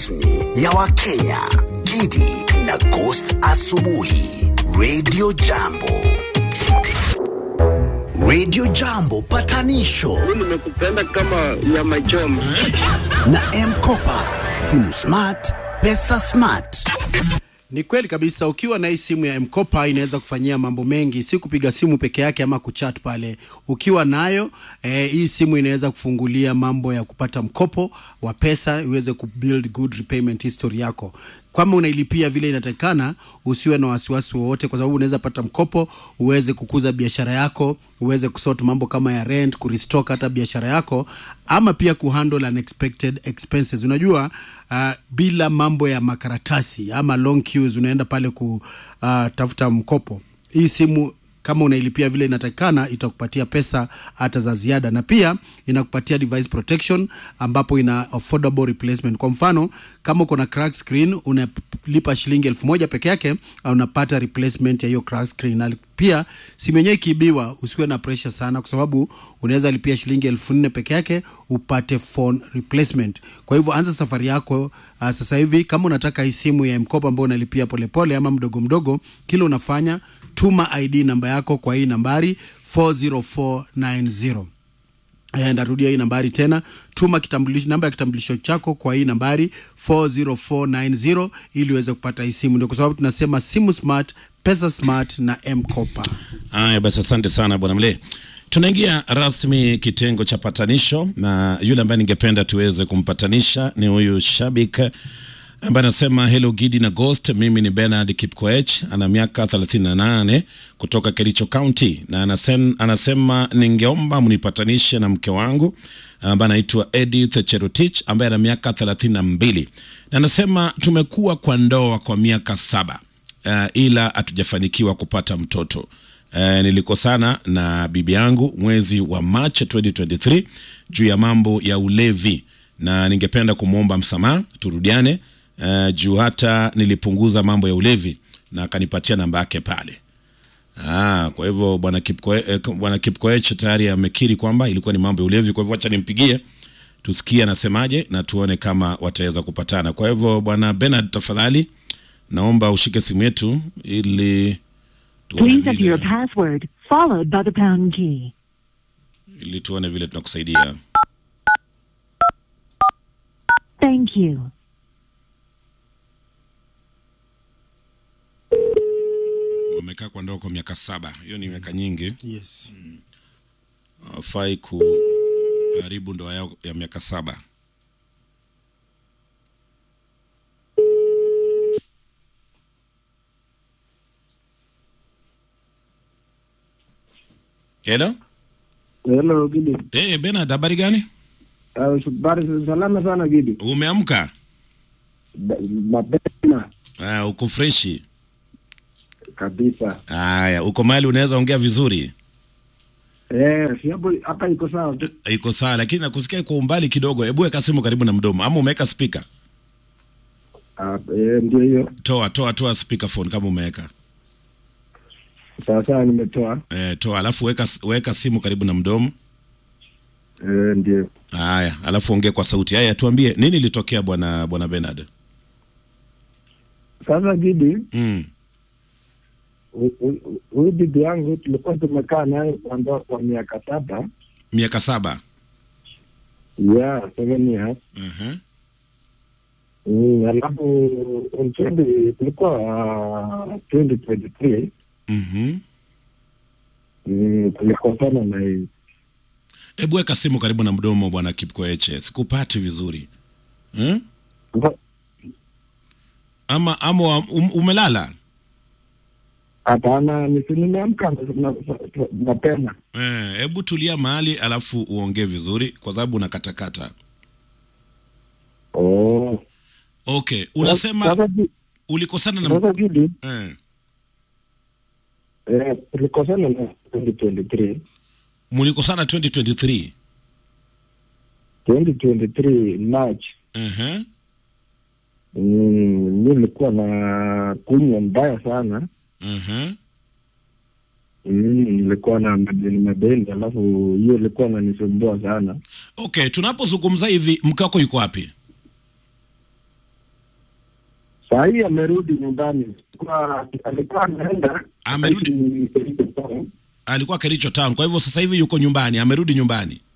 rasmi ya Wakenya, Gidi na Ghost Asubuhi, Radio Jambo. Radio Jambo patanisho nimekupenda kama nyama choma. na Mkopa, simu smart, pesa smart. Ni kweli kabisa, ukiwa na hii simu ya Mkopa inaweza kufanyia mambo mengi, si kupiga simu peke yake ama kuchat pale. Ukiwa nayo eh, hii simu inaweza kufungulia mambo ya kupata mkopo wa pesa, iweze kubuild good repayment history yako. Kama unailipia vile inatakikana, usiwe na wasiwasi wowote, kwa sababu unaweza pata mkopo uweze kukuza biashara yako, uweze kusort mambo kama ya rent, kurestock hata biashara yako, ama pia kuhandle unexpected expenses. Unajua uh, bila mambo ya makaratasi ama long queues, unaenda pale kutafuta mkopo. Hii simu kama unailipia vile inatakikana itakupatia pesa hata za ziada, na pia inakupatia device protection ambapo ina affordable replacement. Kwa mfano kama uko na crack screen unalipa shilingi elfu moja peke yake, au unapata replacement ya hiyo crack screen. Na pia simu yenyewe ikiibiwa, usiwe na pressure sana, kwa sababu unaweza lipia shilingi elfu nne peke yake upate phone replacement. Kwa hivyo anza safari yako uh, sasa hivi. Kama unataka hii simu ya mkopo ambao unalipia polepole ama mdogo mdogo, kile unafanya tuma ID namba yako kwa hii nambari 40490. Eh, Ndarudia hii nambari tena, tuma kitambulisho, namba ya kitambulisho chako kwa hii nambari 40490 ili uweze kupata hii simu. Ndio kwa sababu tunasema simu smart, pesa smart na M-Kopa. Haya basi, asante sana bwana Mle. Tunaingia rasmi kitengo cha patanisho, na yule ambaye ningependa tuweze kumpatanisha ni huyu shabik ambaye anasema hello Gidi na Ghost, mimi ni Bernard Kipkoech, ana miaka 38 kutoka Kericho County, na anasema, anasema ningeomba mnipatanishe na mke wangu ambaye anaitwa Edith Cherotich ambaye ana miaka 32, na anasema tumekuwa kwa ndoa kwa miaka saba uh, ila hatujafanikiwa kupata mtoto. Uh, nilikosana na bibi yangu mwezi wa Machi 2023 juu ya mambo ya ulevi na ningependa kumwomba msamaha turudiane, uh, juu hata nilipunguza mambo ya ulevi na akanipatia namba yake pale. Ah, kwa hivyo bwana Kipkoe, eh, bwana Kipkoech tayari amekiri kwamba ilikuwa ni mambo ya ulevi. Kwa hivyo acha nimpigie tusikie anasemaje na tuone kama wataweza kupatana. Kwa hivyo bwana Bernard, tafadhali naomba ushike simu yetu ili tuone Please enter your vile, password followed by the pound key. ili tuone vile tunakusaidia. Thank you. Wamekaa kwa ndoa kwa miaka saba, hiyo ni miaka nyingi. Yes. Hawafai kuharibu ndoa yao ya miaka saba. Hello? Hello Gidi. Eh, Bernard, habari gani? Uh, habari salama sana Gidi. Umeamka? Ba- Mapema Ah, uko freshi? kabisa. Haya, uko mahali unaweza ongea vizuri? Eh, si hapo hapa iko sawa tu. Eh, Iko sawa, lakini nakusikia kwa umbali kidogo. Hebu weka simu karibu na mdomo, ama umeweka speaker? Ah, eh, ndio hiyo. Toa, toa, toa speaker phone kama umeweka. Sawa sawa nimetoa. Eh, toa, alafu weka weka simu karibu na mdomo. Eh, ndio. Haya, alafu ongea kwa sauti. Haya, tuambie nini ilitokea bwana bwana Bernard? Sasa Gidi, Mm. hu- hu- huyu bibi yangu tulikuwa tumekaa naye kwa ndoa kwa miaka saba. Miaka saba. Yeah, seven years. Uh-huh. Mm, alafu in 20 tulikuwa uh, 2023 Mhm. mm, tulikosana na hii Hebu weka simu karibu na mdomo bwana Kipkoeche. Sikupati vizuri. Hmm? Sasa, Ama ama um, umelala? Hapana, nisi nimeamka na- na- mapema. Eh, hebu tulia mahali alafu uongee vizuri kwa sababu unakatakata. Oh. Okay, unasema Sasa Gi- ulikosana na sasa Gidi, eh, eh, tulikosana na 2023 mlikosana 2023. 2023 March. Uh-huh. Mm, mi nilikuwa na kunywa mbaya sana Uh-huh. mm, nilikuwa na madeni madeni, alafu hiyo ilikuwa nanisumbua sana. Okay, tunapozungumza hivi mke wako yuko wapi? Saa hii amerudi nyumbani, Kwa- alikuwa anaenda Amerudi? Kericho Town. alikuwa Kericho town kwa hivyo sasa hivi yuko nyumbani amerudi nyumbani